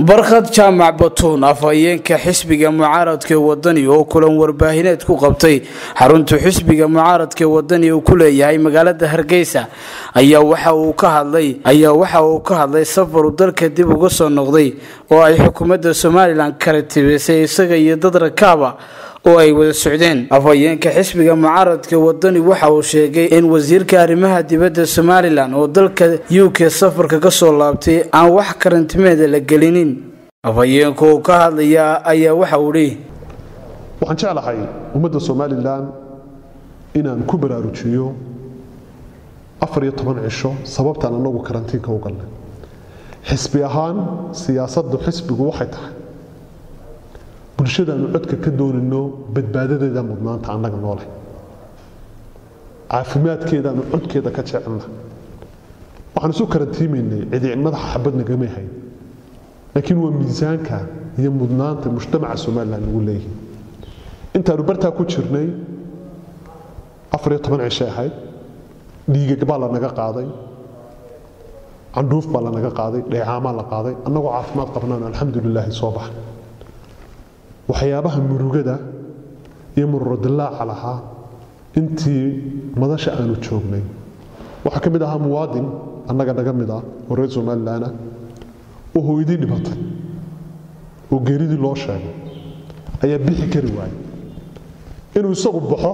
barkhad jaamac batuun afhayeenka xisbiga mucaaradka wadani oo kulan warbaahineed ku qabtay xarunta xisbiga mucaaradka wadani uu ku leeyahay magaalada hargeysa ayaa waxa uu ka hadlay ayaa waxa uu ka hadlay safaru dalka dib uga soo noqday oo ay xukuumadda somalilan kala tibisay isaga iyo dad rakaaba oo ay wada socdeen afhayeenka xisbiga mucaaradka wadani waxa uu sheegay in wasiirka arrimaha dibadda somalilan oo dalka u k safarka ka soo laabtay aan wax karantimeeda la gelinin afhayeenku uu ka hadlaya ayaa waxa uu dhi waxaan jeclahay ummadda somalilan inaan ku baraarujiyo afar iyo toban cisho sababtaan anagu karantiinka u galnay xisbi ahaan siyaasaddu xisbigu waxay tahay bulshadaanu codka ka doonayno badbaadadeeda mudnaanta annaga nooleh caafimaadkeedaanu codkeeda ka jecelna waxaan isu karantiimaynay cidi madaxa xabad nagamay hayn laakiin waa miisaanka iyo mudnaanta mujtamaca somalilan ugu leeyihin intaanu bartaa ku jirnay afar iyo toban cishay ahayd dhiigag baa lanaga qaaday candhuuf baa lanaga qaaday dheecaamaa la qaaday annagoo caafimaad qabnaan alxamdulilaahi soo baxa waxyaabaha murugada iyo mururodilaaca lahaa intii madasha aanu joognay waxaa ka mid ahaa muwaadin annaga naga mid ah oo reer somalilanah oo hooyadii dhibatay oo geeridii loo sheegay ayaa bixi kari waayay inuu isagu baxo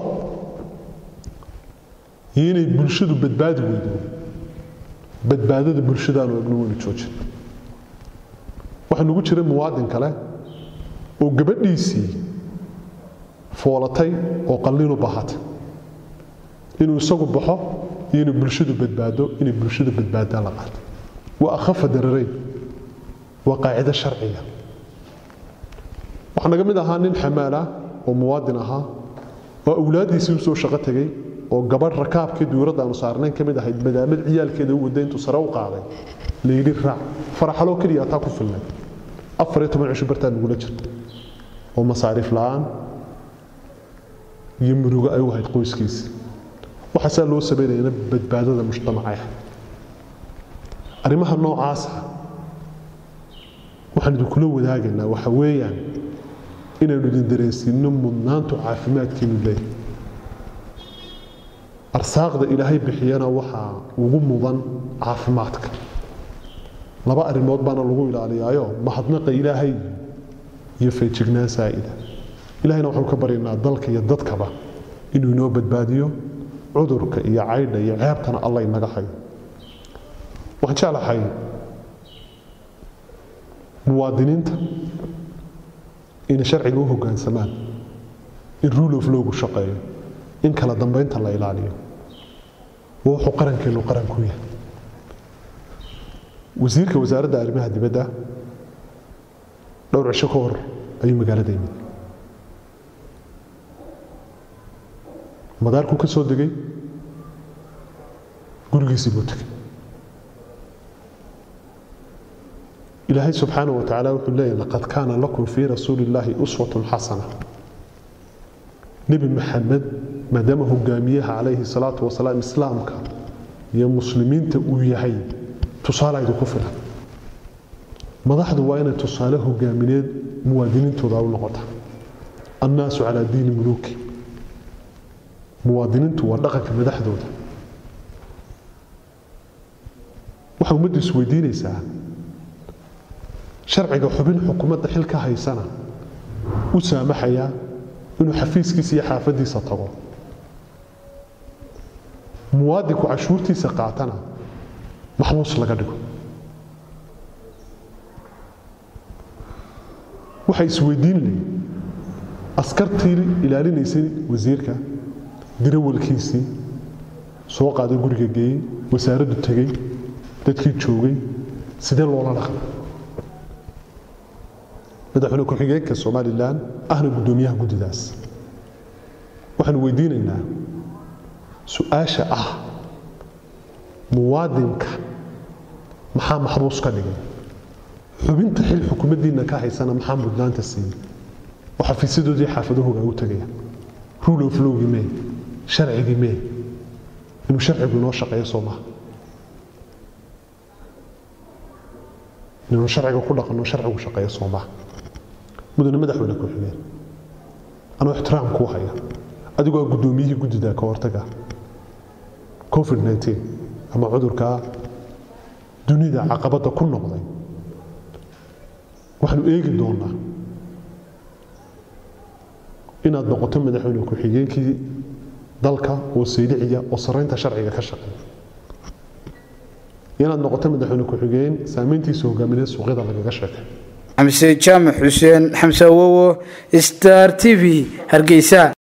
iyo inay bulshadu badbaadi weydo badbaadada bulshadaanu egno waynu joojin waxaa nugu jiray muwaadin kale oo gabadhiisii foolatay oo qallinu bahatay inuu isagu baxo iyo inay bulshadu badbaado inay bulshadu badbaadaan la qaato waa akhafa darareyn waa qaacido sharciga waxaa naga mid ahaa nin xamaala oo muwaadin ahaa oo awlaaddiisii usoo shaqo tegey oo gabadh rakaabkii duuradda aanu saarnayn ka mid ahayd madaamad ciyaalkeeda u waday intuu sare u qaaday layidhi raac faraxaloo keliya ataa ku filnay afar iyo toban cisho bartaa nagula jirta oo masaariif la'aan iyo murugo ay u ahayd qoyskiisa waxaasaa loo samaynayana badbaadada mujtamacah arrimaha noocaasa waxaan idinkula wadaagaynaa waxa weeyaan inaynu idin dareensiino mudnaantu caafimaadkiinu leeyahay arsaaqda ilaahay bixiyana waxaa ugu mudan caafimaadka laba arrimood baana lagu ilaaliyaayo mahadnaqa ilaahay iyo feejignaan saa'ida ilahayna waxaanu ka baryaynaa dalka iyo dadkaba inuu inoo badbaadiyo cudurka iyo caydha iyo ceebtana alla inaga hayo waxaan jeclahay muwaadiniinta inay sharciga u hoggaansamaan in rule of lowgu shaqeeyo in kala dambaynta la ilaaliyo waa wuxuu qarankeenu qaran ku yahay wasiirka wasaaradda arrimaha dibadda dhowr cisho ka hor ayuu magaalada yimid madaarkuu ka soo degay gurigiisii buu tegay ilaahay subxaana wa tacaala wuxuu leeyahy laqad kaana lakum fii rasuuli illaahi uswatun xasana nebi maxamed maadaama hogaamiyaha calayhi salaatu wasalaam islaamka iyo muslimiinta uu yahay tusaale idinku filan madaxdu waa inay tusaale hogaamineed muwaadiniintooda u noqota annaasu calaa diini muluuki muwaadiniintu waa dhaqanka madaxdooda waxaa ummaddu isweydiinaysaa sharciga xubin xukuumadda xil ka haysana u saamaxaya inuu xafiiskiisa iyo xaafaddiisa tago muwaadinku cashuurtiisa qaatana maxbuus laga dhigo waxay isweydiin layiin askartii ilaalinaysay wasiirka dirawalkiisii soo qaaday guriga geeyey wasaaraddu tegey dadkii joogay sidee loola dhaqma madaxweyne ku-xigeenka somalilan ahna guddoomiyaha guddidaas waxaanu weydiinaynaa su-aasha ah muwaadinka maxaa maxbuus ka dhigay xubinta xil xukuumaddiinna ka haysana maxaa mudnaanta siiyey oo xafiisyadoodii xaafadahooga u tagaya rule of lowgii mee sharcigii mee inuu sharcigu inoo shaqeeyo soo maha inaynu sharciga ku dhaqanno sharcigu shaqeeya soomaa mudane madaxweyne ku-xigeen anoo ixtiraam kuu haya adigoo a guddoomiyihii guddida ka hortaga covid 19 ama cudurkaa dunida caqabadda ku noqday waxaanu eegi doonaa inaad noqoto madaxweyne ku-xigeenkii dalka oo sayliciya oo saraynta sharciga ka shaqeeya inaad noqoto madaxweyne ku-xigeen saameyntiisa hogaamineed suuqyada lagaga sheekay xamse jaamac xuseen xamse awowo star t v hargeysa